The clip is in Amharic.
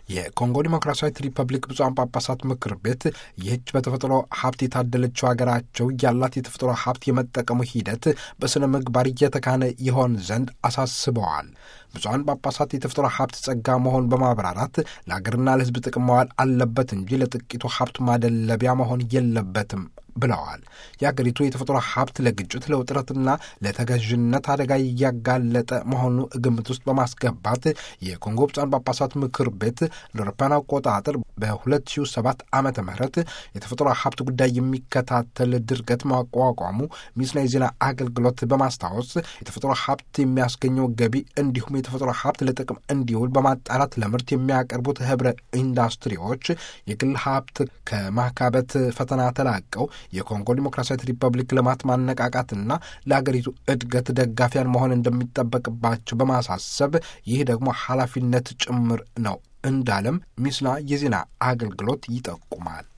የኮንጎ ዲሞክራሲያዊት ሪፐብሊክ ብፁዓን ጳጳሳት ምክር ቤት ይህች በተፈጥሮ ሀብት የታደለችው ሀገራቸው ያላት የተፈጥሮ ሀብት የመጠቀሙ ሂደት በሥነ ምግባር እየተካነ ይሆን ዘንድ አሳስበዋል። ብፁዓን ጳጳሳት የተፈጥሮ ሀብት ጸጋ መሆን በማብራራት ለሀገርና ለሕዝብ ጥቅም መዋል አለበት እንጂ ለጥቂቱ ሀብት ማደለቢያ መሆን የለበትም ብለዋል። የአገሪቱ የተፈጥሮ ሀብት ለግጭት ለውጥረትና ለተገዥነት አደጋ እያጋለጠ መሆኑ ግምት ውስጥ በማስገባት የኮንጎ ብፁዓን ጳጳሳት ምክር ቤት ለአውሮፓውያን አቆጣጠር በ2007 ዓመተ ምህረት የተፈጥሮ ሀብት ጉዳይ የሚከታተል ድርገት ማቋቋሙ ሚስና የዜና አገልግሎት በማስታወስ የተፈጥሮ ሀብት የሚያስገኘው ገቢ እንዲሁም የተፈጥሮ ሀብት ለጥቅም እንዲውል በማጣራት ለምርት የሚያቀርቡት ህብረ ኢንዱስትሪዎች የግል ሀብት ከማካበት ፈተና ተላቀው የኮንጎ ዲሞክራሲያዊት ሪፐብሊክ ልማት ማነቃቃትና ለአገሪቱ እድገት ደጋፊያን መሆን እንደሚጠበቅባቸው በማሳሰብ ይህ ደግሞ ኃላፊነት ጭምር ነው እንዳለም ሚስና የዜና አገልግሎት ይጠቁማል።